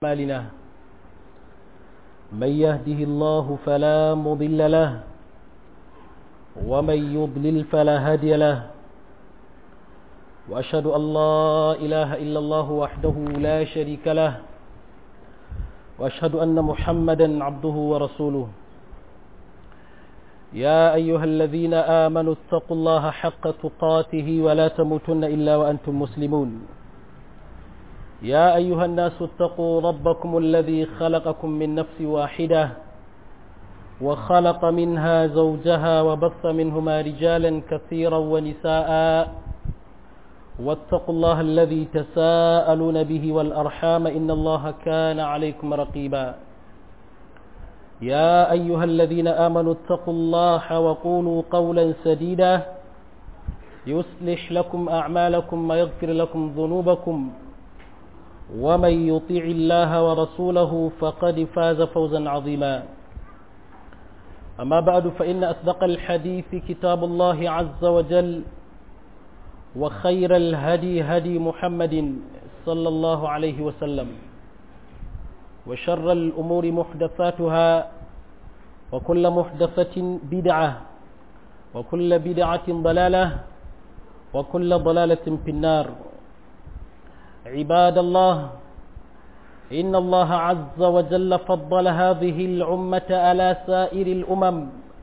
أعمالنا من يهده الله فلا مضل له ومن يضلل فلا هادي له وأشهد أن لا إله إلا الله وحده لا شريك له وأشهد أن محمدا عبده ورسوله يا أيها الذين آمنوا اتقوا الله حق تقاته ولا تموتن إلا وأنتم مسلمون يا أيها الناس اتقوا ربكم الذي خلقكم من نفس واحدة وخلق منها زوجها وبث منهما رجالا كثيرا ونساء واتقوا الله الذي تساءلون به والأرحام إن الله كان عليكم رقيبا يا أيها الذين آمنوا اتقوا الله وقولوا قولا سديدا يصلح لكم أعمالكم ويغفر لكم ذنوبكم ومن يطيع الله ورسوله فقد فاز فوزا عظيما أما بعد فإن أصدق الحديث كتاب الله عز وجل وخير الهدي هدي محمد صلى الله عليه وسلم وشر الأمور محدثاتها وكل محدثة بدعة وكل بدعة ضلالة وكل ضلالة في النار عباد الله إن الله عز وجل فضل هذه الأمة على سائر الأمم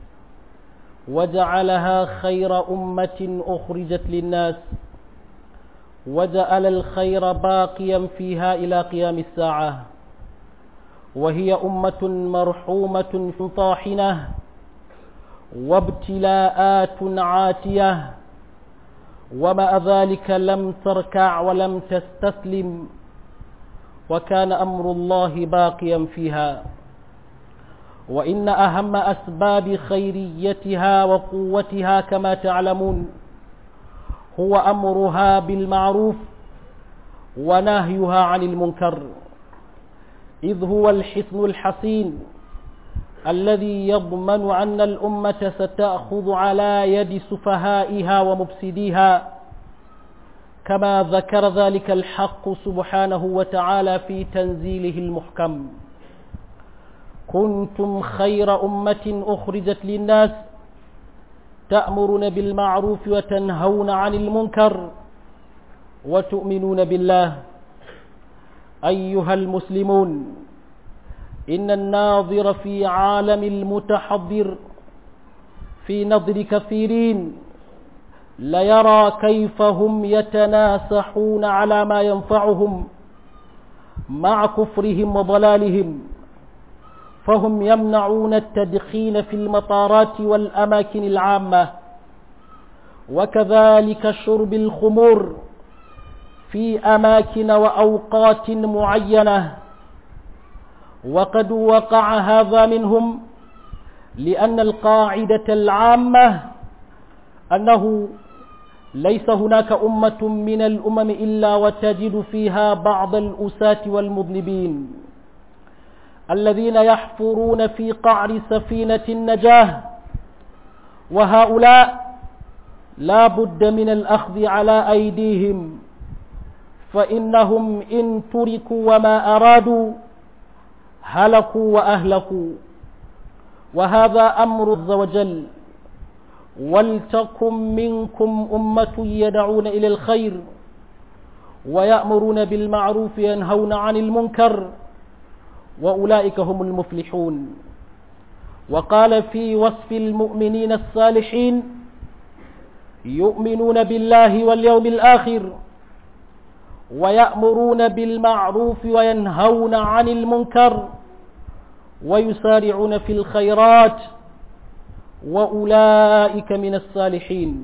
وجعلها خير أمة أخرجت للناس وجعل الخير باقيا فيها إلى قيام الساعة وهي أمة مرحومة طاحنة وابتلاءات عاتية ومع ذلك لم تركع ولم تستسلم وكان أمر الله باقيا فيها وإن أهم أسباب خيريتها وقوتها كما تعلمون هو أمرها بالمعروف ونهيها عن المنكر إذ هو الحصن الحصين الذي يضمن أن الأمة ستأخذ على يد سفهائها ومفسديها كما ذكر ذلك الحق سبحانه وتعالى في تنزيله المحكم كنتم خير أمة أخرجت للناس تأمرون بالمعروف وتنهون عن المنكر وتؤمنون بالله أيها المسلمون إن الناظر في عالم المتحضر في نظر كثيرين ليرى كيف هم يتناسحون على ما ينفعهم مع كفرهم وضلالهم فهم يمنعون التدخين في المطارات والأماكن العامة وكذلك شرب الخمور في أماكن وأوقات معينة وقد وقع هذا منهم لأن القاعدة العامة أنه ليس هناك أمة من الأمم إلا وتجد فيها بعض الأساة والمذنبين الذين يحفرون في قعر سفينة النجاة وهؤلاء لا بد من الأخذ على أيديهم فإنهم إن تركوا وما أرادوا هلكوا وأهلكوا وهذا أمر عز وجل ولتكن منكم أمة يدعون إلى الخير ويأمرون بالمعروف ينهون عن المنكر وأولئك هم المفلحون وقال في وصف المؤمنين الصالحين يؤمنون بالله واليوم الآخر ويأمرون بالمعروف وينهون عن المنكر ويسارعون في الخيرات وأولئك من الصالحين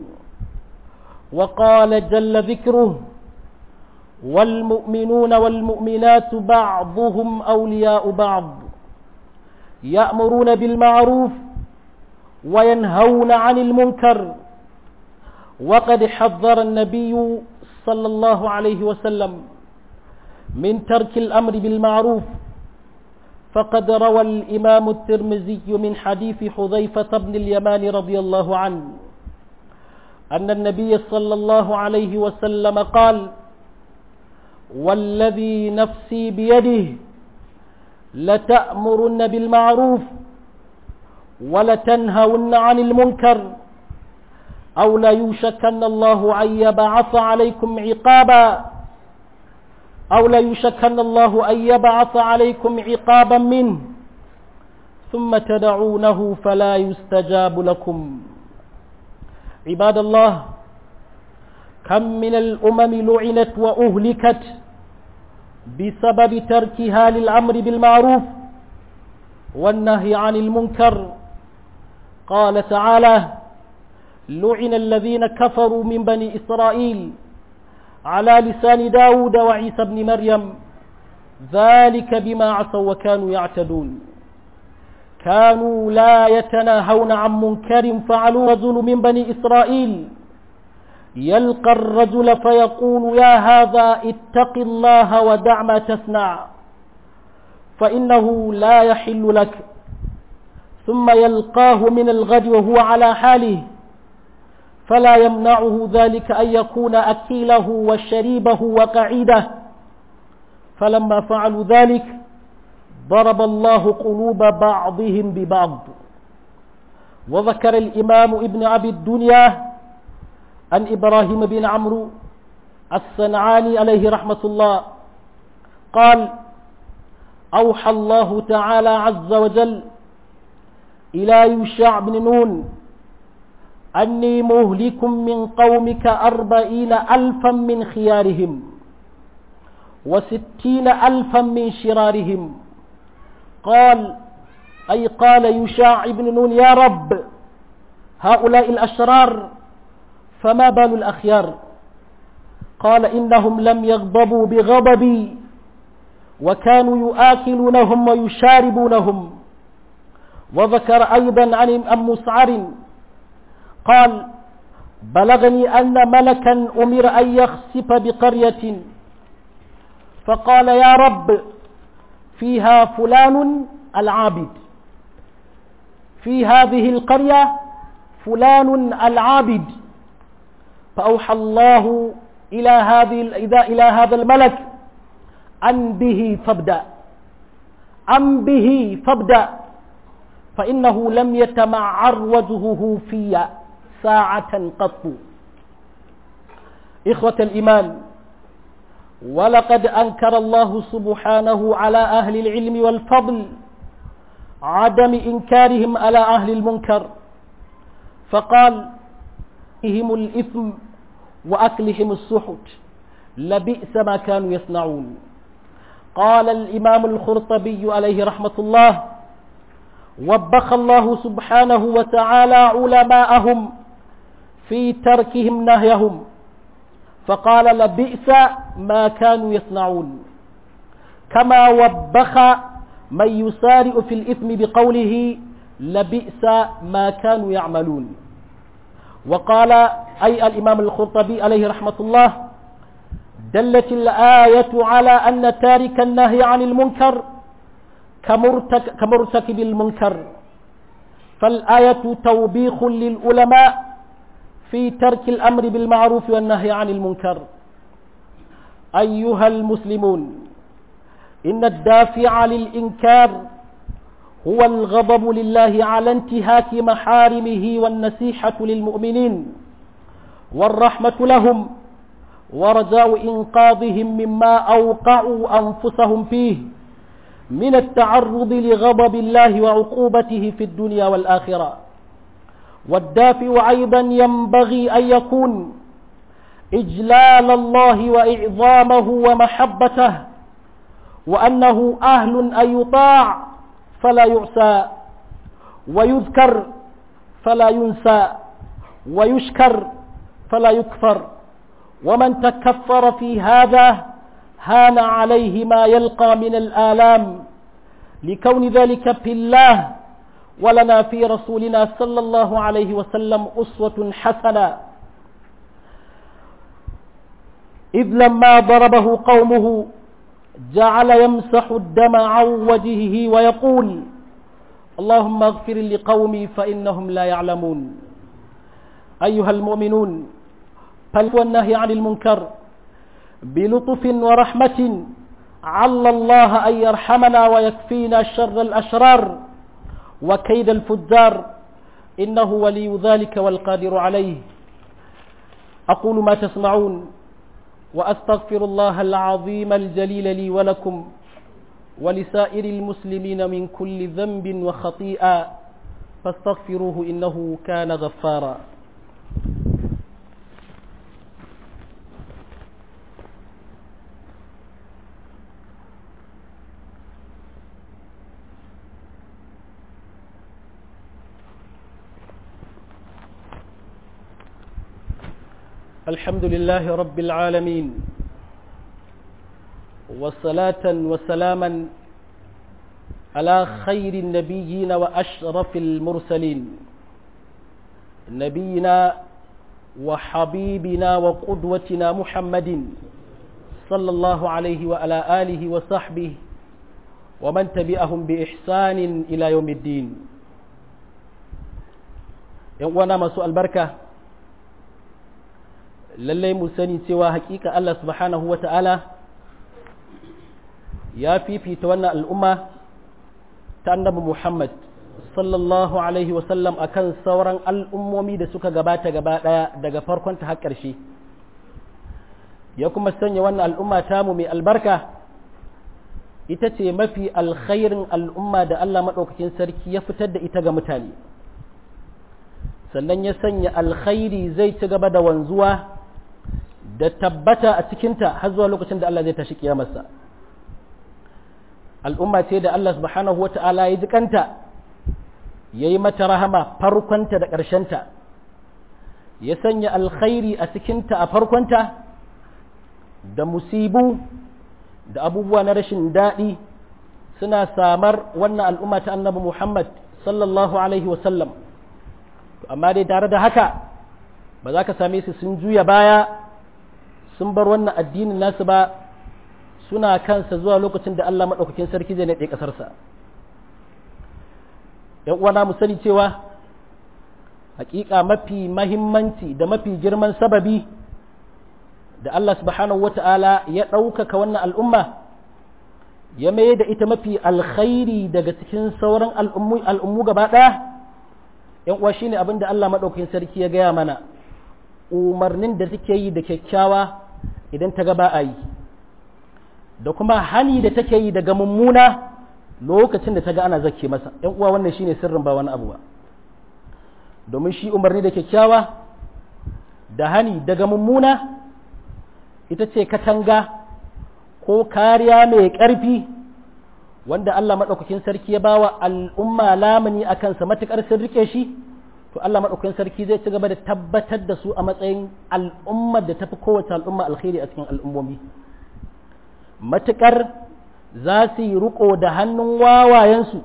وقال جل ذكره والمؤمنون والمؤمنات بعضهم أولياء بعض يأمرون بالمعروف وينهون عن المنكر وقد حذر النبي صلى الله عليه وسلم من ترك الأمر بالمعروف فقد روى الإمام الترمذي من حديث حذيفة بن اليمان رضي الله عنه أن النبي صلى الله عليه وسلم قال والذي نفسي بيده لتأمرن بالمعروف ولتنهون عن المنكر أو ليوشكن الله أن يبعث عليكم عقابا أو ليوشكن الله أن يبعث عليكم عقابا منه ثم تدعونه فلا يستجاب لكم عباد الله كم من الأمم لعنت وأهلكت بسبب تركها للأمر بالمعروف والنهي عن المنكر قال تعالى لعن الذين كفروا من بني إسرائيل على لسان داود وعيسى بن مريم ذلك بما عصوا وكانوا يعتدون كانوا لا يتناهون عن منكر فعلوا رجل من بني إسرائيل يلقى الرجل فيقول يا هذا اتق الله ودع ما تصنع فإنه لا يحل لك ثم يلقاه من الغد وهو على حاله فلا يمنعه ذلك أن يكون أكيله وشريبه وقعيده فلما فعلوا ذلك ضرب الله قلوب بعضهم ببعض وذكر الإمام ابن أبي الدنيا عن إبراهيم بن عمرو الصنعاني عليه رحمة الله قال أوحى الله تعالى عز وجل إلى يوشع بن نون أني مهلك من قومك أربعين ألفا من خيارهم وستين ألفا من شرارهم قال أي قال يشاع بن نون يا رب هؤلاء الأشرار فما بال الأخيار قال إنهم لم يغضبوا بغضبي وكانوا يآكلونهم ويشاربونهم وذكر أيضا عن أم مسعر قال بلغني أن ملكا أمر أن يخسف بقرية فقال يا رب فيها فلان العابد في هذه القرية فلان العابد فأوحى الله إلى هذه إذا إلى هذا الملك أن به فابدأ أن به فابدأ فإنه لم يتمعر وجهه في ساعة قط إخوة الإيمان ولقد أنكر الله سبحانه على أهل العلم والفضل عدم إنكارهم على أهل المنكر فقال هم الإثم وأكلهم السحت لبئس ما كانوا يصنعون قال الإمام الخرطبي عليه رحمة الله وبخ الله سبحانه وتعالى علماءهم في تركهم نهيهم فقال لبئس ما كانوا يصنعون كما وبخ من يسارع في الإثم بقوله لبئس ما كانوا يعملون وقال أي الإمام الخرطبي عليه رحمة الله دلت الآية على أن تارك النهي عن المنكر كمرتك كمرتكب المنكر فالآية توبيخ للعلماء في ترك الأمر بالمعروف والنهي عن المنكر أيها المسلمون إن الدافع للإنكار هو الغضب لله على انتهاك محارمه والنسيحة للمؤمنين والرحمة لهم ورجاء إنقاذهم مما أوقعوا أنفسهم فيه من التعرض لغضب الله وعقوبته في الدنيا والآخرة والدافع أيضا ينبغي أن يكون إجلال الله وإعظامه ومحبته وأنه أهل أن يطاع فلا يعسى ويذكر فلا ينسى ويشكر فلا يكفر ومن تكفر في هذا هان عليه ما يلقى من الآلام لكون ذلك في الله ولنا في رسولنا صلى الله عليه وسلم أسوة حسنة إذ لما ضربه قومه جعل يمسح الدم عن وجهه ويقول اللهم اغفر لقومي فإنهم لا يعلمون أيها المؤمنون فالنهي عن المنكر بلطف ورحمة عل الله أن يرحمنا ويكفينا شر الأشرار وكيد الفجار إنه ولي ذلك والقادر عليه أقول ما تسمعون وأستغفر الله العظيم الجليل لي ولكم ولسائر المسلمين من كل ذنب وخطيئة فاستغفروه إنه كان غفارا الحمد لله رب العالمين والصلاة وسلاما على خير النبيين وأشرف المرسلين نبينا وحبيبنا وقدوتنا محمد صلى الله عليه وعلى آله وصحبه ومن تبعهم بإحسان إلى يوم الدين وانا مسوء البركة lallai mu sani cewa hakika Allah subhanahu wa ta'ala ya fifita wannan al'umma ta annabi Muhammad sallallahu Alaihi wasallam a kan sauran al'ummomi da suka gabata gaba ɗaya daga farkon ta har ƙarshe ya kuma sanya wannan al'umma tamu mai albarka ita ce mafi alkhairin al'umma da Allah maɗaukakin sarki ya fitar da ita ga mutane sannan ya sanya alkhairi zai ci gaba da wanzuwa da tabbata a cikinta har zuwa lokacin da Allah zai tashi kiyamarsa al'umma ce da Allah subhanahu wa ta'ala ya ji kanta ya yi mata rahama farkonta da ƙarshenta ya sanya alkhairi a cikinta a farkonta da musibu da abubuwa na rashin daɗi suna samar wannan al'umma ta annabi Muhammad sallallahu alaihi wasallam amma dai tare da haka ba za ka same su sun juya baya sun bar wannan addinin nasu ba suna kansa zuwa lokacin da Allah maɗaukakin sarki zai naɗe ƙasarsa. ‘yan uwana mu sani cewa hakika mafi mahimmanci da mafi girman sababi da Allah subhanahu wa ta'ala ya ɗaukaka wannan al'umma ya mai da ita mafi alkhairi daga cikin sauran al'ummu gaba ɗaya ‘yan uwa shine abin da Allah maɗaukakin sarki ya gaya mana umarnin da take yi da kyakkyawa idan ta gaba a yi da kuma hani da take yi daga mummuna lokacin da ta ga ana zake masa ‘yan uwa wannan shine sirrin ba wani abu ba domin shi umarni da kyakkyawa da hani daga mummuna ita ce katanga ko kariya mai ƙarfi wanda Allah maɗaukakin sarki ya bawa al'umma lamuni a kansa matuƙar sun rike shi to Allah maɗaukakin sarki zai ci gaba da tabbatar da su a matsayin al'ummar da tafi kowace al'umma alkhairi a cikin al'ummomi matuƙar za su yi riko da hannun wawayensu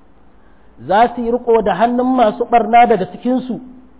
za su yi riko da hannun masu ɓarna daga cikinsu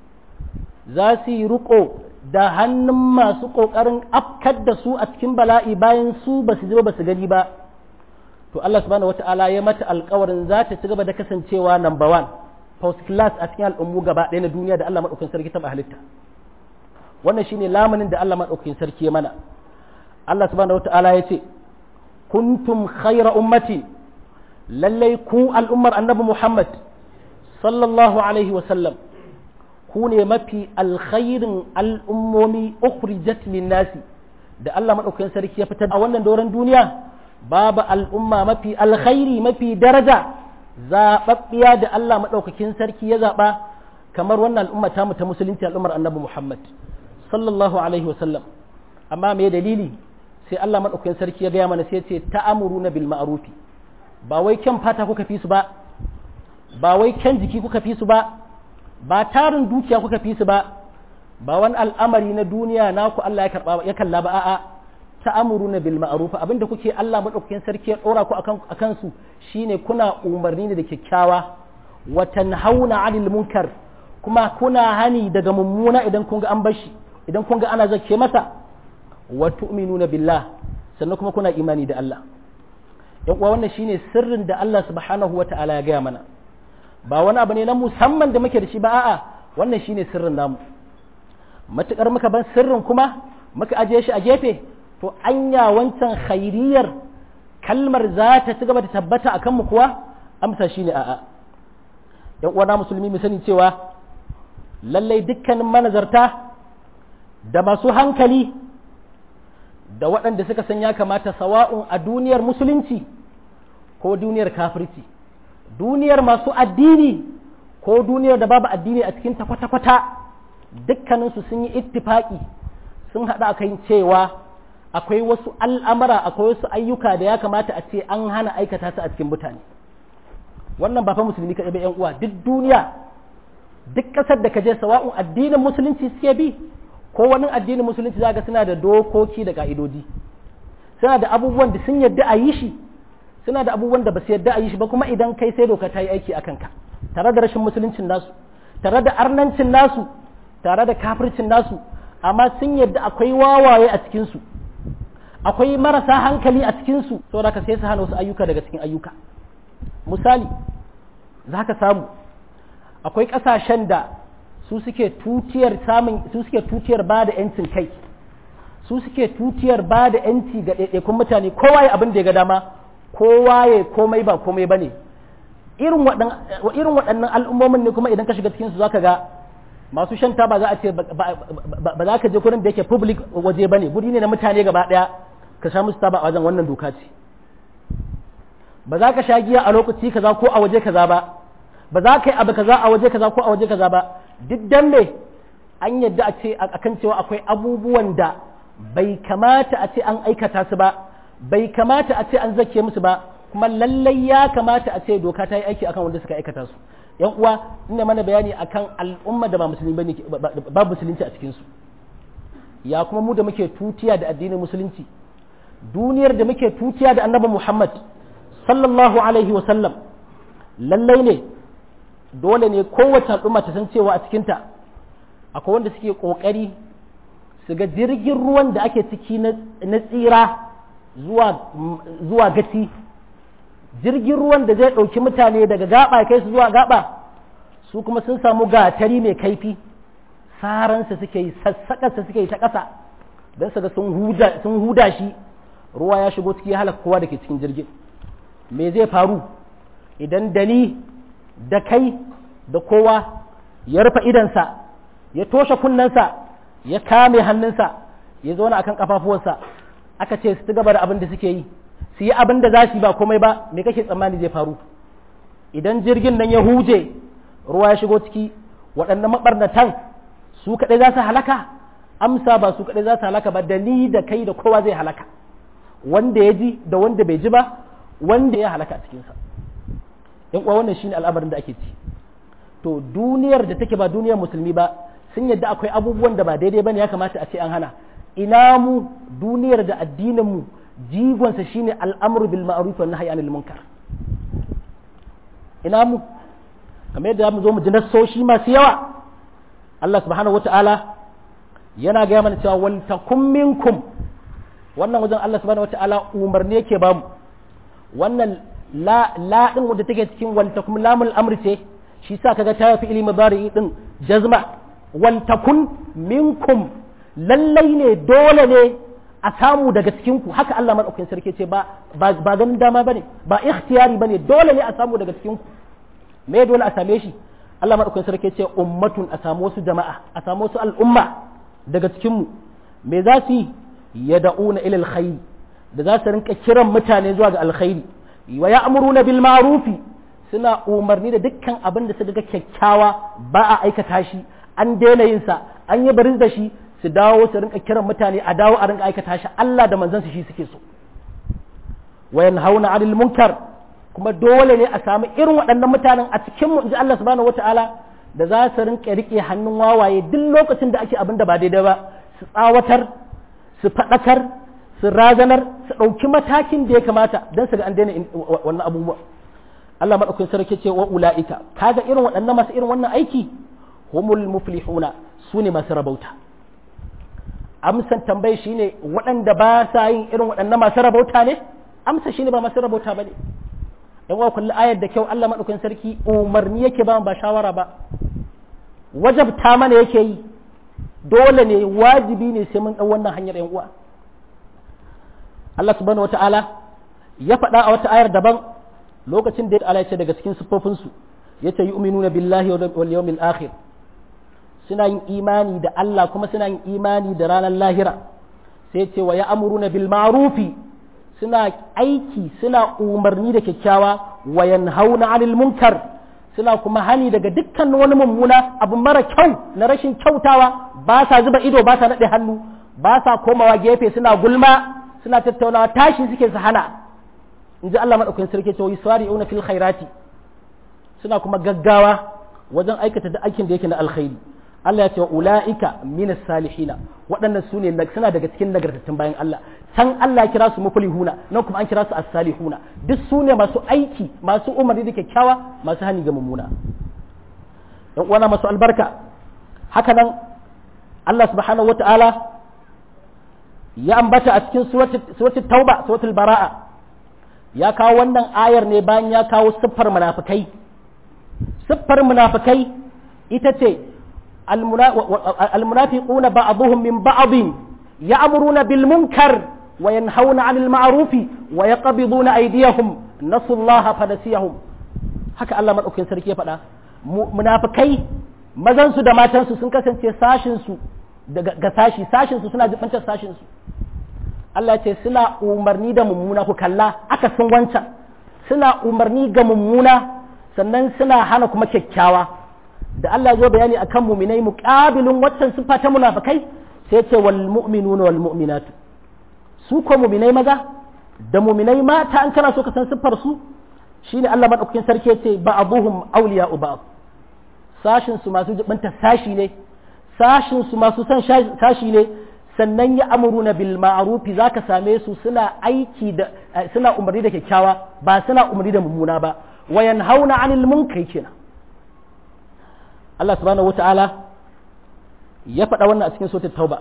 za su yi riko da hannun masu ƙoƙarin afkar da su a cikin bala'i bayan su ba su ji ba su gani ba to Allah subhanahu wata'ala ya mata alƙawarin za ta ci gaba da kasancewa number one first class a cikin al'ummu gaba ɗaya na duniya da Allah maɗaukakin sarki taɓa halitta wannan shine lamunin da Allah maɗaukakin sarki ya mana Allah subhanahu wata'ala ya ce kuntum khayra ummati lallai ku al'ummar annabi Muhammad sallallahu alaihi wa sallam ku ne mafi alkhairin al'ummomi ukhrijat nasi da Allah maɗaukakin sarki ya fitar a wannan doron duniya babu al'umma mafi alkhairi mafi daraja zaɓaɓɓiya da Allah maɗaukakin sarki ya zaɓa kamar wannan al'umma ta ta musulunci al'ummar annabi Muhammad sallallahu alaihi wasallam amma me dalili sai Allah maɗaukakin sarki ya gaya mana sai ce ta'amuruna bil ma'rufi ba wai kyan fata kuka fi su ba ba wai kyan jiki kuka fi su ba ba tarin dukiya kuka fi su ba ba wani al'amari na duniya naku Allah ya karba ya kalla ba a'a ta'amuruna bil ma'ruf abinda kuke Allah madaukakin sarki ya dora ku akan akan su shine kuna umarni ne da kyakkyawa wa tanhauna 'anil munkar kuma kuna hani daga mummuna idan kun ga an bashi idan kun ga ana zakke masa wa tu'minuna billah sannan kuma kuna imani da Allah yan uwa wannan shine sirrin da Allah subhanahu wata'ala ya gaya mana ba wani abu ne na musamman da muke da shi ba a'a wannan shine sirrin namu matukar muka ban sirrin kuma muka ajiye shi a gefe to anya wancan khairiyar kalmar za ta ci gaba da tabbata a kanmu kuwa amsa shine a'a yan uwana musulmi mu sani cewa lallai dukkanin manazarta da masu hankali da waɗanda suka san ya kamata sawa'un a duniyar musulunci ko duniyar kafirci duniyar masu addini ko duniyar da babu addini a cikin ta kwata-kwata dukkaninsu sun yi ittifaki sun haɗa kan cewa akwai wasu al'amara akwai wasu ayyuka da ya kamata a ce an hana aikata su a cikin mutane wannan ba fa musulmi kaɗai ba ‘yan uwa duk duniya duk ƙasar da ka je sawa'un addinin musulunci suke bi ko wani addinin musulunci za suna da dokoki da ƙa'idodi suna da abubuwan da sun yadda a yi shi suna da abubuwan da ba su yadda a yi shi ba kuma idan kai sai doka ta yi aiki a kanka tare da rashin musuluncin nasu tare da arnancin nasu tare da kafircin nasu amma sun yadda akwai wawaye a cikinsu akwai marasa hankali a cikinsu saboda ka sai su hana wasu ayyuka daga cikin ayyuka misali za ka samu akwai ƙasashen da su suke tutiyar samun su suke tutiyar ba da yancin kai su suke tutiyar ba da yanci ga ɗaiɗaikun mutane kowa ya abin da ya ga dama kowa ya komai ba komai ba ne irin waɗannan al'ummomin ne kuma idan ka shiga cikinsu za ka ga masu shan taba za a ce ba za ka je kurin da yake public waje ba ne guri ne na mutane gaba ɗaya ka sha musu taba a wajen wannan doka ce ba za ka sha giya a lokaci kaza ko a waje kaza ba ba za ka yi abu kaza a waje kaza ko a waje kaza ba duk dan me an yadda a ce akan cewa akwai abubuwan da bai kamata a ce an aikata su ba bai kamata a ce an zake musu ba kuma lallai ya kamata a ce doka ta yi aiki akan wanda suka aikata su yan uwa ina mana bayani akan al'umma da ba musulmi bane ba musulunci a cikin su ya kuma mu da muke tutiya da addinin musulunci duniyar da muke tutiya da annabi Muhammad sallallahu alaihi wa sallam lallai ne dole ne kowace al'umma ta san cewa a cikinta akwai wanda suke ƙoƙari su ga jirgin ruwan da ake ciki na tsira zuwa gaci jirgin ruwan da zai ɗauki mutane daga gaba kai su zuwa gaba su kuma sun samu gatari mai kaifi saransa suke yi sassaƙarsa suke yi ta ƙasa don su ga sun huda shi ruwa ya shigo ciki ya halaka kowa da ke cikin jirgin me zai faru idan da ni da kai da kowa ya rufe idansa ya toshe kunnensa ya kame hannunsa ya zauna akan kafafuwansa aka ce su gaba da abin da suke yi su yi abin da za su yi ba komai ba me kake tsammani zai faru idan jirgin nan ya huje ruwa ya shigo ciki waɗannan maɓarnatan su kaɗai za su halaka amsa ba su kaɗai za su halaka ba da ni da kai da kowa zai halaka wanda ya ji da wanda bai ji ba wanda ya halaka a cikinsa in kuwa wannan shine al'amarin da ake ci to duniyar da take ba duniyar musulmi ba sun yadda akwai abubuwan da ba daidai bane ya kamata a ce an hana ina mu duniyar da addinin mu jigonsa shine al'amru bil ma'ruf wa nahyi anil munkar ina mu kamar yadda mu zo mu ji nassoshi masu yawa Allah subhanahu wata'ala yana gaya mana cewa wal takum minkum wannan wajen Allah subhanahu wata'ala umarni yake bamu wannan la la din wanda take cikin wal takum lamul amri ce shi sa kaga ta fi ilmi bari din jazma wal takun minkum lallai ne dole ne a samu daga cikin ku haka Allah madaukakin sarki ce ba ba ganin dama bane ba ikhtiyari bane dole ne a samu daga cikin ku me dole a same shi Allah madaukakin sarki ce ummatun a samu wasu jama'a a samu wasu al'umma daga cikin mu me za su yi yad'una ila alkhair da za su rinka kiran mutane zuwa ga alkhairi wa ya'muruna bil ma'rufi suna umarni da dukkan abin da suka ga kyakkyawa ba a aikata shi an daina yin sa an yi barin da shi su dawo su rinka kiran mutane a dawo a rinka aikata shi Allah da manzansa shi suke so wa yanhauna 'anil munkar kuma dole ne a samu irin waɗannan mutanen a cikin mu inji Allah subhanahu wataala da za su rinka rike hannun wawaye duk lokacin da ake abin da ba daidai ba su tsawatar su faɗakar su razanar su ɗauki matakin da ya kamata don su ga an daina wannan abubuwa Allah maɗaukakin sarki ce wa ula'ika kaga irin waɗannan masu irin wannan aiki humul muflihuna su ne masu rabauta amsan tambayi shine waɗanda ba sa yin irin waɗannan masu rabauta ne amsa shine ba masu rabauta ba ne yan wa kulli ayar da kyau Allah maɗaukakin sarki umarni yake ba ba shawara ba wajabta mana yake yi dole ne wajibi ne sai mun ɗau wannan hanyar yan uwa Allah subhanahu wata'ala ya faɗa a wata ayar daban lokacin da Allah ya ce daga cikin siffofinsu ya ce yu'minuna billahi wal yawmil akhir suna yin imani da Allah kuma suna yin imani da ranar lahira sai ce wa ya'muruna bil ma'rufi suna aiki suna umarni da kyakkyawa wa yanhauna 'anil munkar suna kuma hani daga dukkan wani mummuna abu mara kyau na rashin kyautawa ba sa zuba ido ba sa naɗe hannu ba sa komawa gefe suna gulma suna tattaunawa tashi suke su hana in ji Allah maɗaukakin sarki ce wai swari una fil khairati suna kuma gaggawa wajen aikata da aikin da yake na alkhairi Allah ya ce wa ula'ika minas salihina waɗannan su ne suna daga cikin nagartattun bayan Allah can Allah ya kira su muflihuna nan kuma an kira su as-salihuna duk su ne masu aiki masu umarni da kyakkyawa masu hani ga mummuna dan uwana masu albarka haka nan Allah subhanahu wata'ala ya ambata a cikin suratul tauba suratul bara'a ya kawo wannan ayar ne bayan ya kawo siffar munafikai siffar munafikai ita ce المنافقون بعضهم من بعض يأمرون بالمنكر وينهون عن المعروف ويقبضون أيديهم نسوا الله فنسيهم haka Allah maɗaukin sarki ya faɗa munafikai mazansu da matansu sun kasance sashinsu ga sashi sashinsu suna jibantar sashinsu Allah ce suna umarni da mummuna ku kalla aka sun wancan suna umarni ga mummuna sannan suna hana kuma kyakkyawa da Allah zo bayani akan muminai muqabilun waccan sifa ta munafikai sai ce wal mu'minuna wal mu'minatu su ko muminai maza da muminai mata an kana so ka san siffar su shine Allah madaukakin sarki ya ce ba'dhum awliya'u ba'd sashin su masu jibanta sashi ne sashin su masu san sashi ne sannan ya amuruna bil ma'rufi zaka same su suna aiki da suna umarni da kyakkyawa ba suna umarni da mummuna ba wayan hauna anil munkari kenan Allah subhanahu wata'ala ya faɗa wannan a cikin sautin tauba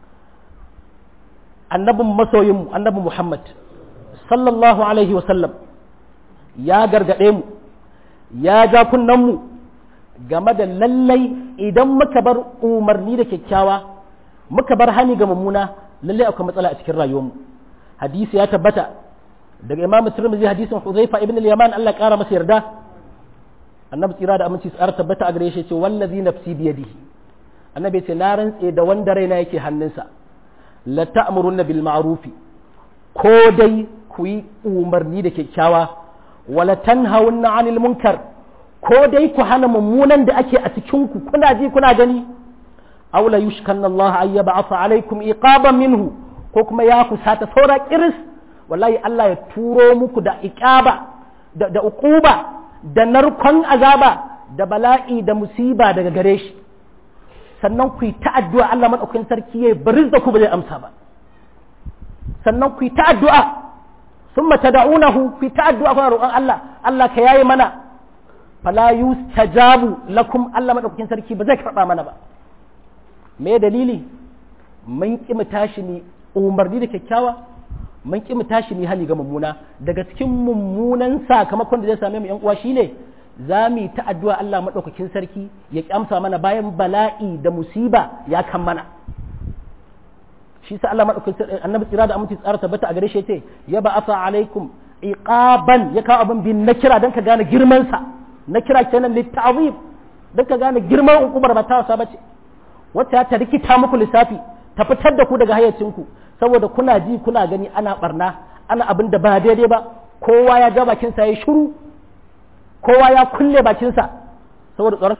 annabin masoyinmu annabi Muhammad sallallahu alaihi wasallam ya gargaɗe mu ya ja mu game da lallai idan muka bar umarni da kyakkyawa muka bar hani ga mummuna lallai akwai matsala a cikin rayuwarmu hadisi ya tabbata daga imamu tirmidhi hadisin huzaifa ibn al-yaman Allah ya kara masa yarda annabi tsira da aminci tsara tabbata a gare shi ce wallazi nafsi biyadihi annabi ce na rantse da wanda raina yake hannunsa la ta'muruna bil ma'rufi ko dai ku yi umarni da kyakkyawa wala tanhawunna 'anil munkar ko dai ku hana mummunan da ake a cikin ku kuna ji kuna gani aw la yushkanna Allah ay yab'atha alaykum iqaban minhu ko kuma ya kusata saura kiris wallahi Allah ya turo muku da iqaba da, da uquba da narkon azaba da bala'i da musiba daga gare shi sannan ku yi ta'addu'a Allah maɗaukakin sarki ya bari da ku ba zai amsa ba sannan ku yi ta'addu'a sun mata da'unahu ku yi ta'addu'a kuna roƙon Allah Allah ka yayi mana fala yustajabu lakum Allah maɗaukakin sarki ba zai karɓa mana ba me dalili mun ƙi mu tashi ni umarni da kyakkyawa mun ƙi mu tashi ni hali ga mummuna daga cikin mummunan sakamakon da zai same mu yan uwa shine za mu yi ta addu'a Allah maɗaukakin sarki ya ƙyamsa mana bayan bala'i da musiba ya kan mana shi sa Allah maɗaukakin sarki annabi tsira da aminci tsara tabbata a gare shi ce ya ba asa alaikum iqaban ya kawo abin bin na kira don ka gane girman sa na kira kenan litta'zim don ka gane girman hukumar ba ta wasa bace wacce ta rikita muku lissafi ta fitar da ku daga hayyacinku saboda kuna ji kuna gani ana barna ana abin da ba daidai ba kowa ya ja bakinsa ya shiru kowa ya kulle bakinsa saboda tsoron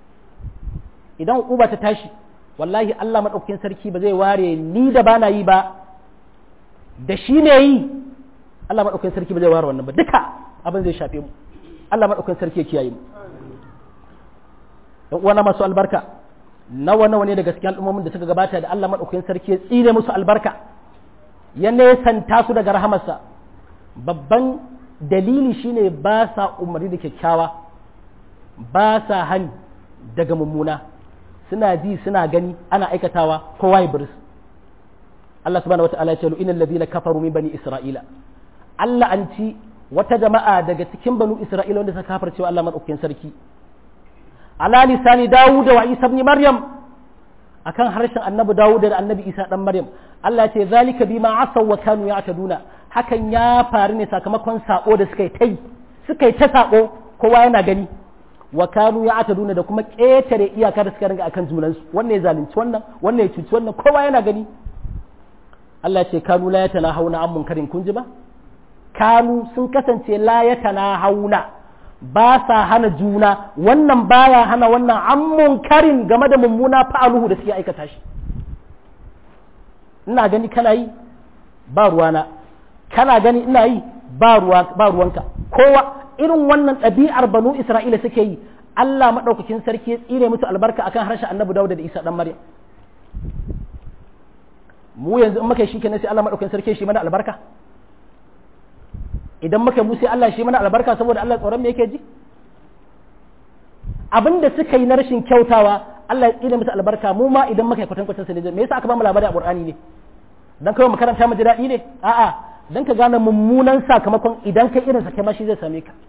idan uba ta tashi wallahi Allah maɗaukakin sarki ba zai ware ni da bana yi ba da shi ne yi Allah maɗaukakin sarki ba zai ware wannan ba duka abin zai shafe mu Allah maɗaukakin sarki ya kiyaye mu dan uwana masu albarka nawa nawa ne daga cikin al'ummomin da suka gabata da Allah maɗaukakin sarki ya tsire musu albarka ya nesanta su daga rahamarsa babban dalili shine ba sa umarni da kyakkyawa ba sa hani daga mummuna suna ji suna gani ana aikatawa kowa ya biris Allah subhanahu wata'ala ya ce inal ladina kafaru min bani isra'ila Allah an ci wata jama'a daga cikin banu isra'ila wanda suka kafircewa Allah madaukakin sarki ala lisani dawud wa isa ibn maryam akan harshen annabi dawud da annabi isa dan maryam Allah ya ce zalika bima asaw wa kanu ya'taduna hakan ya faru ne sakamakon sako da suka yi ta yi suka yi ta sako kowa yana gani wa kanu ya ata duna da kuma ƙetare iyaka da suka ringa akan junansu wannan ya zalunci wannan wannan ya cuci wannan kowa yana gani Allah ce kanu la yatana hauna an munkarin kun ji ba kanu sun kasance la yatana hauna ba sa hana juna wannan baya hana wannan an munkarin game da mummuna fa'aluhu da suke aikata shi ina gani kana yi ba ruwana kana gani ina yi ba ruwanka kowa irin wannan ɗabi'ar banu isra'ila suke yi Allah maɗaukakin sarki ya tsire musu albarka akan harshen annabi Dawud da Isa dan Maryam mu yanzu in muka yi shikenan sai Allah maɗaukakin sarki shi mana albarka idan muka mu sai Allah shi mana albarka saboda Allah tsoron me yake ji abinda suka yi na rashin kyautawa Allah ya tsire musu albarka mu ma idan muka yi kwatankwacin sa ne me yasa aka ba mu labari a Qur'ani ne dan kawai makaranta mu ji daɗi ne a'a dan ka gane mummunan sakamakon idan kai irin sa kai ma shi zai same ka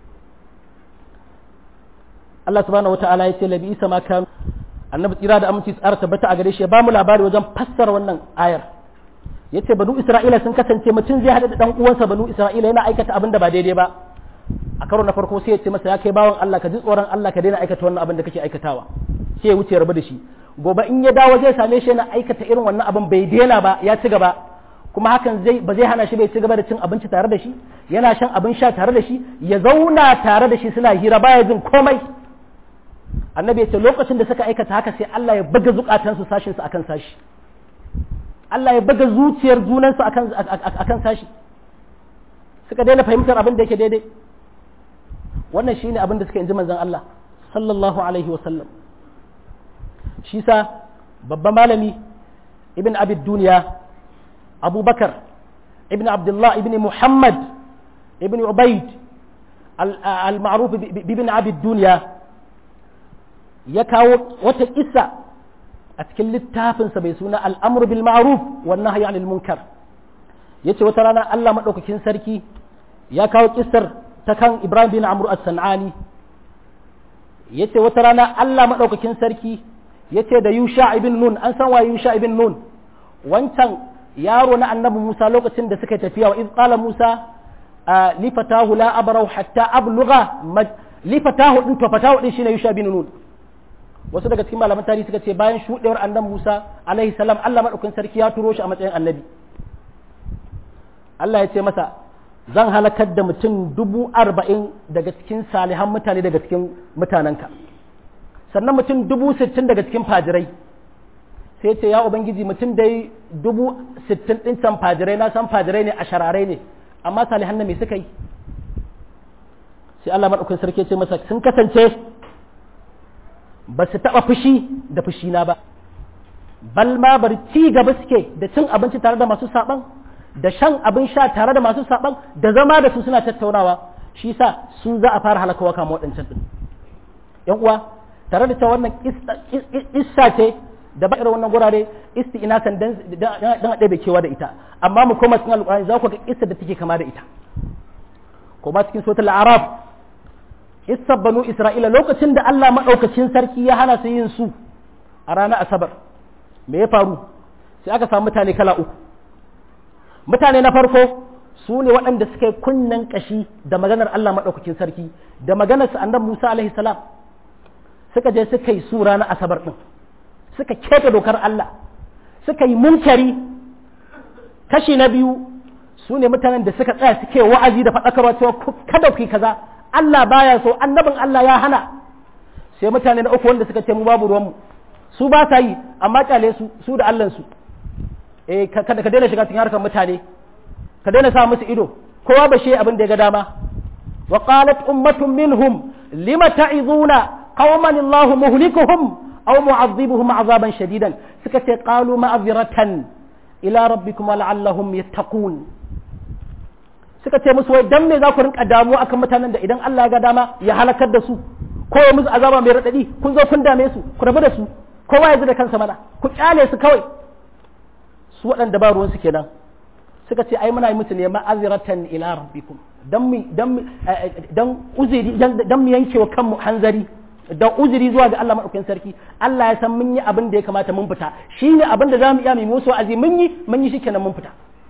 Allah subhanahu wataala ya ce labi isa ma kan annabi tsira da aminci tsara tabbata a gare shi ya ba mu labari wajen fassara wannan ayar yace banu isra'ila sun kasance mutum zai hada da dan uwansa banu isra'ila yana aikata abin da ba daidai ba a karo na farko sai ya ce masa ya kai bawan Allah ka ji tsoron Allah ka daina aikata wannan abin da kake aikatawa sai ya wuce rabu da shi gobe in ya dawo zai same shi yana aikata irin wannan abin bai daina ba ya ci gaba kuma hakan zai ba zai hana shi bai ci gaba da cin abinci tare da shi yana shan abin sha tare da shi ya zauna tare da shi suna hira baya jin komai annabi ya ce lokacin da suka aikata haka sai Allah ya buga zukatansu sashin su akan sashi Allah ya buga zuciyar junansu akan akan sashi suka daina fahimtar abin da yake daidai wannan shine abin da suka inji manzon Allah sallallahu alaihi wasallam shi sa babban malami ibn abid duniya abubakar ibn abdullah ibn muhammad ibn ubaid al-ma'ruf ibn abid duniya ya kawo wata kissa a cikin littafinsa bai suna al'amur bil ma'ruf wannan nahyi anil munkar yace wata rana Allah madaukakin sarki ya kawo kissar ta kan Ibrahim bin Amr as-San'ani yace wata rana Allah madaukakin sarki yace da Yusha ibn Nun an san wa Yusha ibn Nun wancan yaro na annabi Musa lokacin da suka tafiya wa iz qala Musa li fatahu la abrahu hatta ablugha li fatahu din to fatahu din shine Yusha ibn Nun wasu daga cikin malaman tarihi suka ce bayan shuɗewar annabi Musa alaihi salam Allah madaukakin sarki ya turo shi a matsayin annabi Allah ya ce masa zan halakar da mutum dubu arba'in daga cikin salihan mutane daga cikin mutanenka sannan mutum dubu sittin daga cikin fajirai sai ce ya ubangiji mutum dai dubu sittin ɗin can fajirai na san fajirai ne a shararai ne amma salihan na me suka yi sai Allah madaukakin sarki ya ce masa sun kasance ba su taɓa fushi da fushina ba bal ma bar ci gaba suke da cin abinci tare da masu saɓan da shan abin sha tare da masu saɓan da zama da su suna tattaunawa shi sa su za a fara halakawa kama waɗancan ɗin yan uwa tare da cewa wannan issa ce da ba irin wannan gurare isti ina san dan a ɗebe kewa da ita amma mu koma cikin alƙur'ani za ku ga issa da take kama da ita ko ba cikin sotar arab issa banu isra'ila lokacin da Allah maɗaukacin sarki ya hana su yin su a ranar asabar me ya faru sai aka samu mutane kala uku mutane na farko su ne waɗanda suka yi kunnen ƙashi da maganar Allah maɗaukacin sarki da maganar su annabi Musa alaihi salam suka je suka yi su ranar asabar ɗin suka keta dokar Allah suka yi munkari kashi na biyu su ne mutanen da suka tsaya suke wa'azi da faɗakarwa cewa kada ku yi kaza Allah baya so annabin Allah ya hana sai mutane na uku wanda suka ce mu babu ruwanmu su ba sa yi amma kyale su su da Allah su eh kada ka daina shiga cikin harkar mutane ka daina sa musu ido kowa ba shi abin da ya ga dama wa qalat ummatun minhum lima ta'izuna qauman Allahu muhlikuhum aw mu'adhibuhum azaban shadidan suka ce qalu ma'azratan ila rabbikum wa la'allahum yattaqun suka ce musu wai dan me za ku rinka damuwa akan mutanen da idan Allah ya ga dama ya halakar da su ko ya musu azaba mai radadi kun zo kun dame su ku rabu da su kowa ya ji da kansa mana ku kyale su kawai su waɗanda ba ruwan su kenan suka ce ai muna yi musu ne ma'aziratan ila rabbikum dan mu dan dan uzuri dan mu yanke wa kanmu hanzari da uzuri zuwa ga Allah madaukakin sarki Allah ya san mun yi abin da ya kamata mun fita shine abin da zamu iya mu musu wa'azi mun yi mun yi shikenan mun fita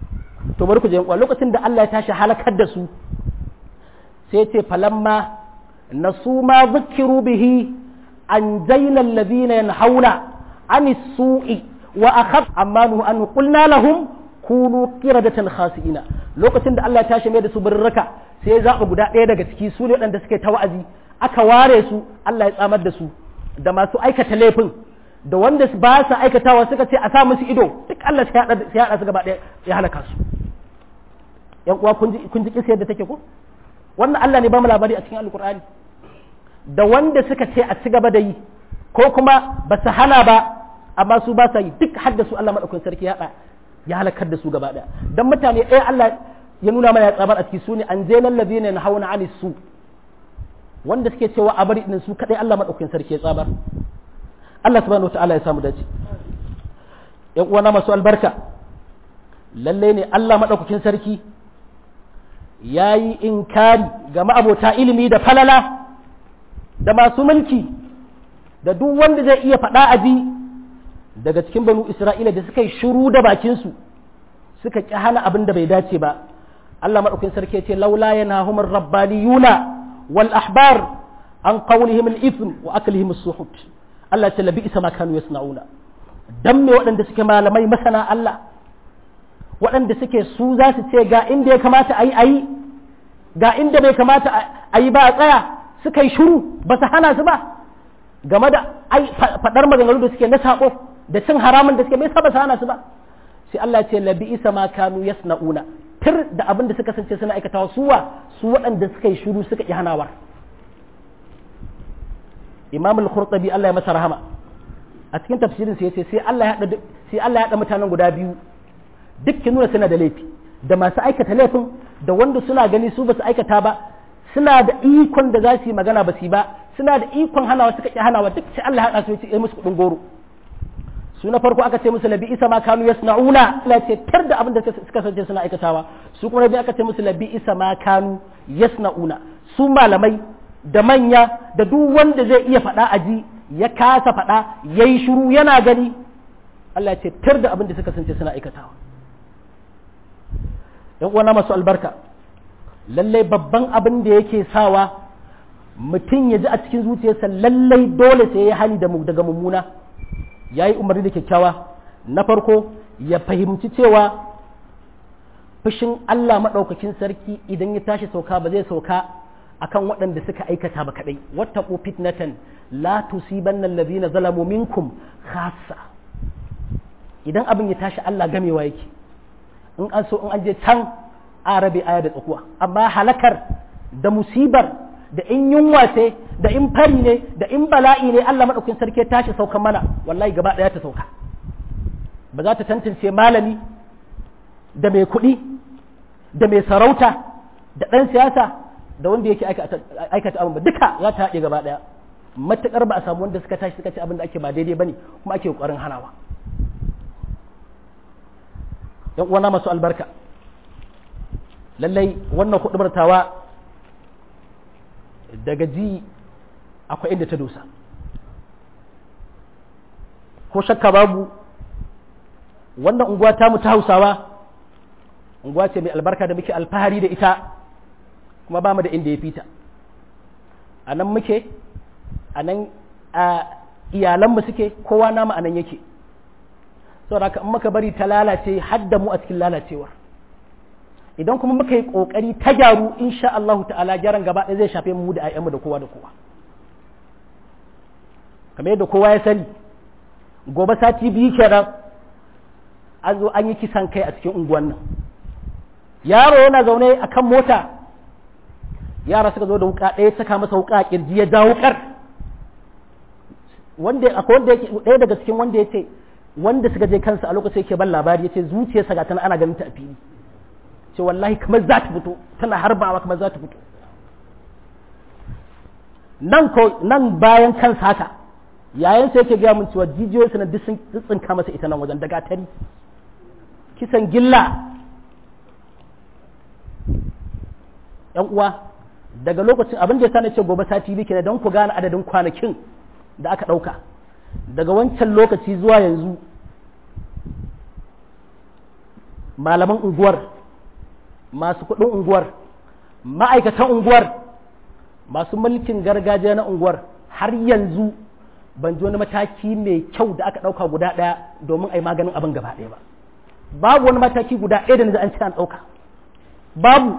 to bari ku je uwa lokacin da Allah ya tashi halakar da su sai ce falamma nasu ma zukiru bihi an jaina alladhina yanhauna anis su'i wa akhaf amma nuhu an qulna lahum kunu qiradatan khasi'ina lokacin da Allah ya tashi mai da su birraka sai ya zaba guda ɗaya daga ciki su ne waɗanda suke ta wa'azi aka ware su Allah ya tsamar da su da masu aikata laifin da wanda ba su aikatawa suka ce a sa musu ido duk Allah sai ya haɗa su gaba ɗaya ya halaka su yan uwa kun ji kun ji kisa yadda take ko wannan Allah ne ba mu labari a cikin alkur'ani da wanda suka ce a ci gaba da yi ko kuma ba su hana ba amma su ba sa yi duk hadda su Allah madaukakin sarki ya ya halakar da su gaba ɗaya dan mutane ɗaya Allah ya nuna mana ya tsabar a ciki su ne an je lallazina yanhauna anis su wanda suke cewa a bari su kadai Allah madaukakin sarki ya tsabar Allah subhanahu wataala ya samu dace yan uwana masu albarka lalle ne Allah madaukakin sarki ya yi inkari ga ma'abota ilimi da falala da masu mulki da duk wanda zai iya faɗa aji daga cikin banu Isra'ila da suka yi shiru da bakinsu suka ƙi hana abin da bai dace ba Allah maɗaukin sarki ya ce laula yana humar rabbaniyuna wal ahbar an qawlihim al ithm wa aklihim as-suhut Allah ta labi isa ma kanu yasna'una dan me waɗanda suke malamai masana Allah waɗanda suke su za su ce ga inda ya kamata a yi a yi ga inda bai kamata a yi ba a tsaya suka yi shuru ba su hana su ba game da faɗar maganganu da suke na saƙo da cin haramun da suke bai sa ba su hana su ba sai Allah ce labi isa ma kanu yasna'una tir da abin da suka sance suna aikatawa suwa su waɗanda suka yi shuru suka yi hanawar imam al-khurtabi Allah ya masa rahama a cikin tafsirin sa yace sai Allah ya hada sai Allah ya hada mutanen guda biyu dukkan nuna suna da laifi da masu aikata laifin da wanda suna gani su ba su aikata ba suna da ikon da za su yi magana ba su yi ba suna da ikon hanawa suka ƙi hanawa duk sai Allah haɗa su ya musu kuɗin goro su na farko aka ce musu labi isa ma kanu yasna'una Allah ce tar da abin da suka sace suna aikatawa su kuma biyu aka ce musu labi isa ma kanu yasna'una su malamai da manya da duk wanda zai iya faɗa aji ya kasa faɗa yayi shiru yana gani Allah ce tar da abin da suka sace suna aikatawa yan uwana masu albarka lallai babban abin da yake sawa mutum ya ji a cikin zuciyarsa lallai dole sai ya hali daga mummuna ya yi umarni da kyakkyawa na farko ya fahimci cewa fushin Allah maɗaukakin sarki idan ya tashi sauka ba zai sauka akan waɗanda suka aikata ba kaɗai wattaqu fitnatan la tusibanna allazina zalamu minkum khassa idan abin ya tashi Allah gamewa yake in an so in an je can arabe aya da tsakuwa amma halakar da musibar da in yunwa ce da in fari ne da in bala'i ne Allah madaukakin sarki tashi saukan mana wallahi gaba daya ta sauka ba za ta tantance malami da mai kuɗi da mai sarauta da ɗan siyasa da wanda yake aikata abin ba duka za ta haɗe gaba daya matuƙar ba a samu wanda suka tashi suka ce abin da ake ba daidai bane kuma ake ƙoƙarin hanawa yan uwana masu albarka lallai wannan tawa daga ji akwai inda ta dosa ko shakka babu wannan unguwa tamu ta hausawa unguwa ce mai albarka da muke alfahari da ita kuma ba mu da inda ya fita a nan muke a nan iyalanmu suke kowa namu a nan yake saboda haka in muka bari ta lalace hadda mu a cikin lalacewar idan kuma muka yi kokari ta gyaru insha Allah ta'ala gyaran gaba ɗaya zai shafe mu da ayyanmu da kowa da kowa kamar yadda kowa ya sani gobe sati biyu kenan an zo an yi kisan kai a cikin unguwan nan yaro yana zaune a kan mota yara suka zo da wuka ɗaya saka masa wuka a kirji ya ja wukar wanda akwai wanda yake ɗaya daga cikin wanda ya ce wanda suka je kansa a lokacin yake ban labari yace zuciyarsa ga tana ana ganin ta a fili ce wallahi kamar za ta fito tana harbawa kamar za ta fito nan ko nan bayan kansa haka yayin sai yake gaya mun cewa jijiyoyinsa na duk sun tsinka masa ita nan wajen daga tari kisan gilla yan uwa daga lokacin abin da ya sani ce gobe sati biyu kenan don ku gane adadin kwanakin da aka ɗauka daga wancan lokaci zuwa yanzu malaman unguwar masu kuɗin unguwar ma'aikatan unguwar masu mulkin gargajiya na unguwar har yanzu ban ji wani mataki mai kyau da aka ɗauka guda ɗaya domin a yi maganin abin gaba ɗaya ba babu wani mataki guda ɗaya da na an ce an ɗauka babu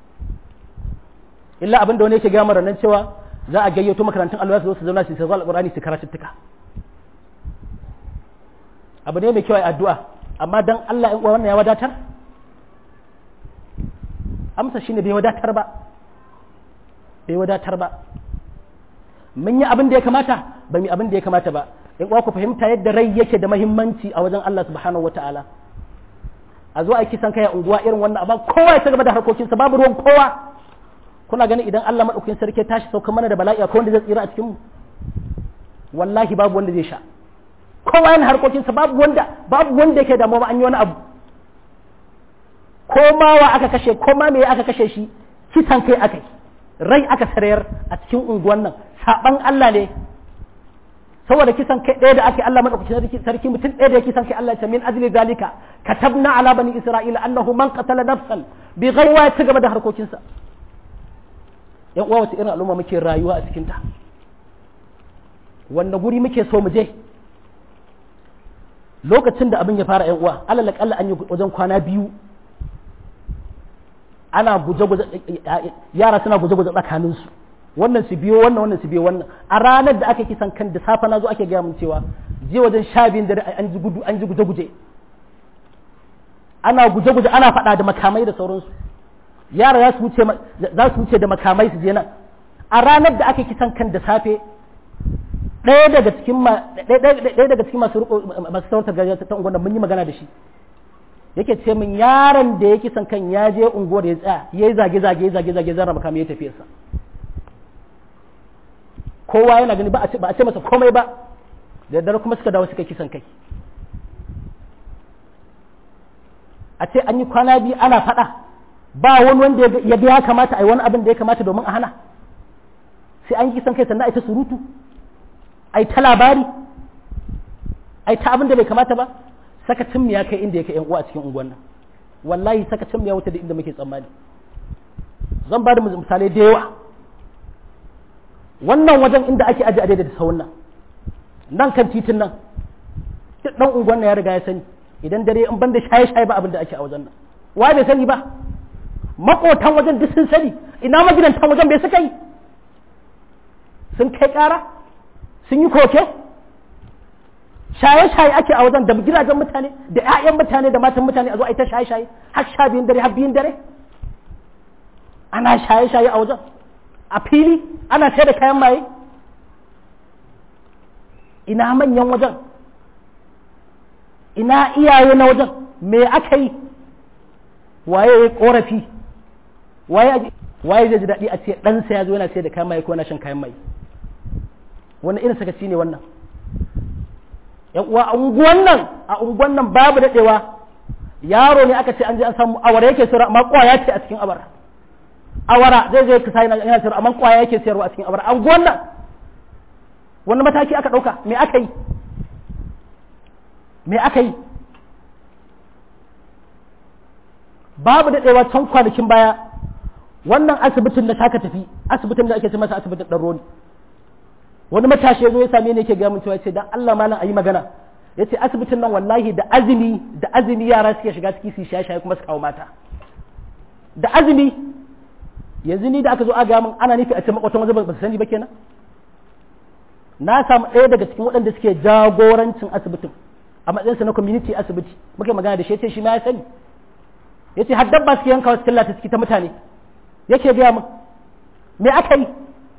illa abin da wani yake gama nan cewa za a gayyato makarantun alwa su zo su zauna su sauka alƙur'ani su karatuttuka abu ne mai kyau a addu'a amma dan Allah in wannan ya wadatar amsa shine bai wadatar ba bai wadatar ba mun yi abin da ya kamata ba mu abin da ya kamata ba in ku fahimta yadda rai yake da mahimmanci a wajen Allah subhanahu wataala a zo a kisan kai a unguwa irin wannan amma kowa ya gaba da harkokinsa babu ruwan kowa kuna ganin idan Allah madaukakin sarki tashi sauka mana da bala'i akwai wanda zai tsira a cikin mu wallahi babu wanda zai sha kowa yana harkokinsa babu wanda babu wanda yake damuwa an yi wani abu ko ma wa aka kashe ko ma me aka kashe shi kisan kai aka yi rai aka sarayar a cikin unguwan nan saban Allah ne saboda kisan kai ɗaya da ake Allah madaukakin sarki mutum ɗaya da kisan kai Allah ya ce min ajli zalika katabna ala bani isra'ila annahu man qatala nafsan bi ghayri ya ci gaba da harkokinsa yan uwa wata irin al'umma muke rayuwa a cikin ta wanda guri muke so mu je lokacin da abin ya fara yan uwa alal akalla an yi wajen kwana biyu ana guje-guje yara suna guje-guje tsakaninsu wannan su biyo wannan wannan su biyo wannan a ranar da aka kisan kan da safa na zo ake gaya mun cewa je wajen sha biyun dare an ji gudu an ji guje-guje ana guje-guje ana faɗa da makamai da sauransu yara za su wuce za su wuce da makamai su je nan a ranar da aka kisan kan da safe ɗaya daga cikin ɗaya daga cikin masu masu sautar gajiya ta unguwar mun yi magana da shi yake ce min yaron da ya kisan kan ya je unguwar ya tsaya ya yi zage-zage ya zage-zage zara makamai ya tafi sa kowa yana gani ba a ce masa komai ba da dare kuma suka dawo suka kisan kai a ce an yi kwana biyu ana faɗa ba wani wanda ya ga ya kamata a yi wani abin da ya kamata domin a hana sai an kisan kai sannan a ta surutu a ta labari a ta abin da bai kamata ba sakacin mu ya kai inda ya kai yan uwa a cikin unguwan nan wallahi sakacin mu ya wuce da inda muke tsammani zan ba da misalai da yawa wannan wajen inda ake aje a da sahun nan nan kan titin nan duk dan unguwan ya riga ya sani idan dare in banda shaye shaye ba abin da ake a wajen nan wa bai sani ba makotan wajen duk sun sani ina magidantan wajen bai suka yi sun kai kara sun yi koke shaye-shaye ake a wajen da gidajen mutane da 'ya'yan mutane da matan mutane a zo a yi ta shaye-shaye har sha biyun dare har biyun dare ana shaye-shaye a wajen a fili ana sai da kayan maye ina manyan wajen ina iyaye na wajen me aka yi waye ya korafi waye zai ji daɗi a ce ɗansa ya zo yana sai da kayan maye ko yana shan kayan maye wannan irin sakaci ne wannan yan uwa a unguwan nan a unguwan nan babu daɗewa yaro ne aka ce an je an samu awara yake sayarwa amma kwaya ce a cikin abara awara zai zai kasa yana sayarwa amma kwaya yake sayarwa a cikin abara a unguwan nan wani mataki aka ɗauka me aka yi me aka yi babu daɗewa can kwanakin baya wannan asibitin da taka tafi asibitin da ake ce masa asibitin ɗan roni wani matashi ya zo ya same ni yake gaya min cewa ce dan Allah malam ayi magana yace asibitin nan wallahi da azumi da azumi yara suke shiga ciki su shaye shaye kuma su kawo mata da azumi yanzu ni da aka zo a gaya min ana nufi a ce makwatan waje ba su sani ba kenan na samu ɗaya daga cikin waɗanda suke jagorancin asibitin a matsayinsa na community asibiti muke magana da shi yace shi ma ya sani yace har dabba suke yanka wasu killata ciki ta mutane yake gaya min me aka yi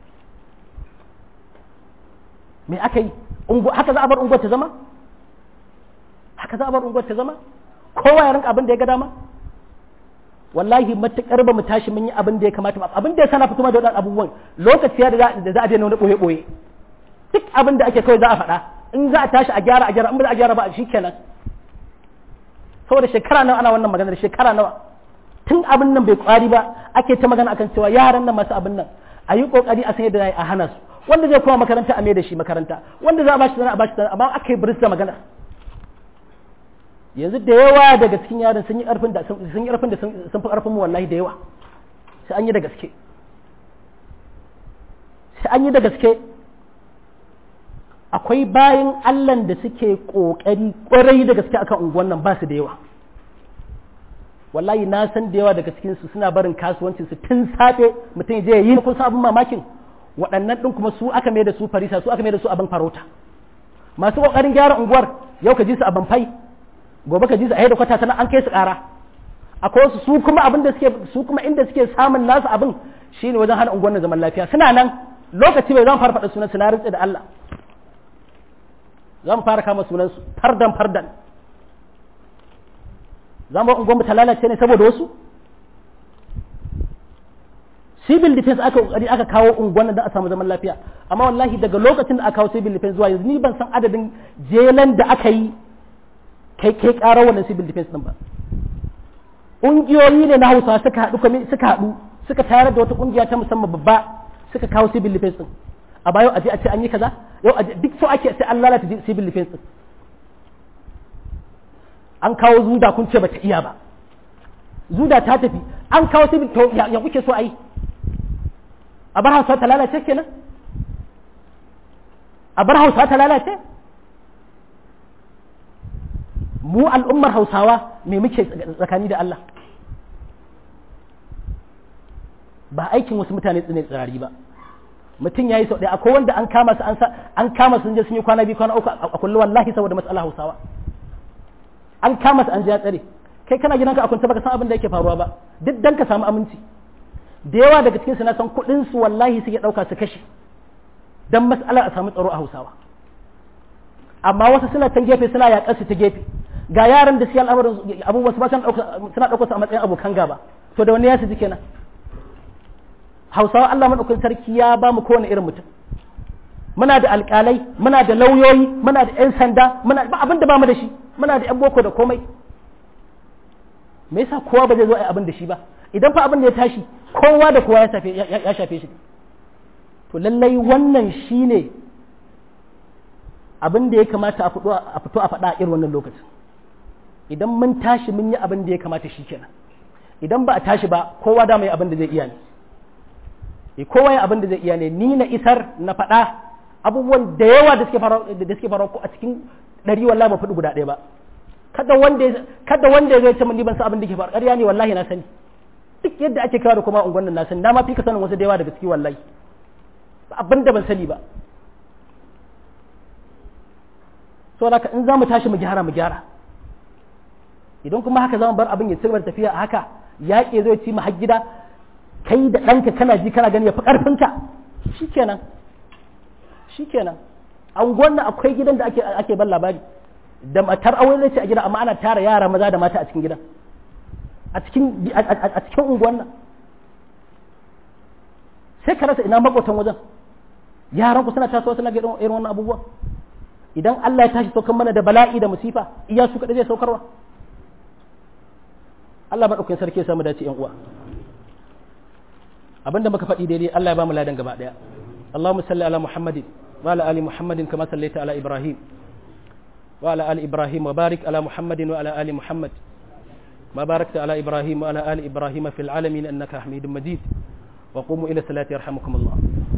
me aka yi haka za a bar unguwar ta zama haka za a bar unguwar ta zama kowa ya rinka abin da ya ga dama wallahi matukar ba mu tashi mun yi abin da ya kamata ba abin da ya sana fito da wadannan abubuwan lokaci ya da za a daina wani boye boye duk abin da ake kawai za a faɗa in za a tashi a gyara a gyara in ba za a gyara ba shi kenan saboda shekara nawa ana wannan maganar shekara nawa tun abin nan bai kwari ba ake ta magana akan cewa yaran nan masu abin nan a yi kokari a san yadda a hana su wanda zai koma makaranta a mai da shi makaranta wanda za a bashi sana a bashi sana amma aka yi biris da magana yanzu da yawa daga cikin yaran sun yi ƙarfin da sun yi ƙarfin da sun fi ƙarfin mu wallahi da yawa sai an yi da gaske sai an yi da gaske akwai bayan allan da suke ƙoƙari ƙwarai da gaske akan unguwan nan ba su da yawa wallahi na san da yawa daga cikinsu suna barin kasuwancinsu tun safe mutum je yi kun san abin mamakin waɗannan ɗin kuma su aka mai da su farisa su aka mai da su abin farauta masu ƙoƙarin gyara unguwar yau ka ji su abin fai gobe ka ji su a yadda kwata sana an kai su ƙara akwai wasu su kuma abin da suke su kuma inda suke samun nasu abin shine wajen hana unguwar na zaman lafiya suna nan lokaci bai zan fara faɗa sunan su na rintse da Allah za mu fara kama sunan su fardan fardan za mu unguwar mu ta lalace ne saboda wasu civil defense aka kokari aka kawo unguwan da a samu zaman lafiya amma wallahi daga lokacin da aka kawo civil defense zuwa yanzu ni ban san adadin jelan da aka yi kai kai ƙarar wannan civil defense din ba ƙungiyoyi ne na hausa suka haɗu suka haɗu suka tayar da wata ƙungiya ta musamman babba suka kawo civil defense din a bayan aje a ce an yi kaza yau aje duk so ake sai an lalata civil defense din an kawo zuda kun ce bata iya ba zuda ta tafi an kawo civil to ya kuke so a yi a bar hausa ta lalace kenan a bar hausa ta lalace mu al'ummar hausawa me muke tsakani da Allah ba aikin wasu mutane tsine tsirari ba mutum ya yi sau ɗaya akwai wanda an kama su an kama sun je sun yi kwana biyu kwana uku a kullu wallahi saboda matsala hausawa an kama su an je ya tsare kai kana gidanka a kunta baka san abin da yake faruwa ba duk dan ka samu aminci da yawa daga cikin su na san kuɗin su wallahi suke ɗauka su kashe dan mas'alar a samu tsaro a hausawa amma wasu suna can gefe suna yaƙar su ta gefe ga yaran da siya al'amarin abubuwa su ba suna ɗaukar su a matsayin abokan gaba to da wani ya su ji kenan hausawa Allah maɗaukakin sarki ya ba mu kowane irin mutum muna da alƙalai muna da lauyoyi muna da 'yan sanda muna ba abin da ba mu da shi muna da 'yan boko da komai me yasa kowa ba zai zo a abin da shi ba idan fa abin da ya tashi kowa da kowa ya shafe shi to lallai wannan shine abin da ya kamata a fito a faɗa a irin wannan lokacin idan mun tashi mun yi abin da ya kamata shi kenan idan ba a tashi ba kowa da mai abin da zai iya ne e kowa ya abin da zai iya ne ni na isar na faɗa abubuwan da yawa da suke faruwa da suke faruwa a cikin ɗari wallahi ba faɗi guda ɗaya ba kada wanda kada wanda ya ce mun ni ban san abin da ke faruwa ƙarya ne wallahi na sani duk yadda ake kawo da kuma unguwannin na sani na ma fi ka sanin wasu da yawa daga ciki wallahi abin da ban sani ba so haka in za mu tashi mu gyara mu gyara idan kuma haka za mu bar abin ya ci gaba da tafiya a haka yaƙi zai ci mu har gida kai da ɗanka kana ji kana gani ya fi ƙarfinka shikenan shikenan an gwanna akwai gidan da ake ake ban labari da matar aure zai ce a gida amma ana tara yara maza da mata a cikin gidan a cikin a cikin unguwan nan sai ka rasa ina makotan wajen yaran ku suna tasowa suna ga irin wannan abubuwa idan Allah ya tashi saukar mana da bala'i da musifa iya su kaɗai zai saukarwa Allah maɗaukakin sarki ya samu dace yan uwa abinda muka faɗi daidai Allah ya ba mu ladan gaba ɗaya Allahumma salli ala Muhammadin wa ala ali Muhammadin kama sallaita ala Ibrahim wa ala ali Ibrahim wa barik ala Muhammadin wa ala ali Muhammad ما باركت على إبراهيم وعلى آل إبراهيم في العالمين أنك حميد مجيد وقوموا إلى الصلاة يرحمكم الله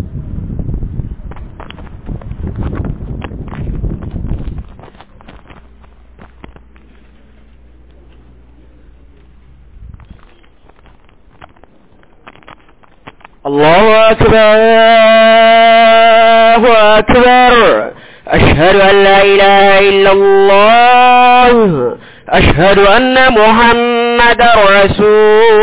الله أكبر الله أكبر أشهد أن لا إله إلا الله أشهد أن محمد رسول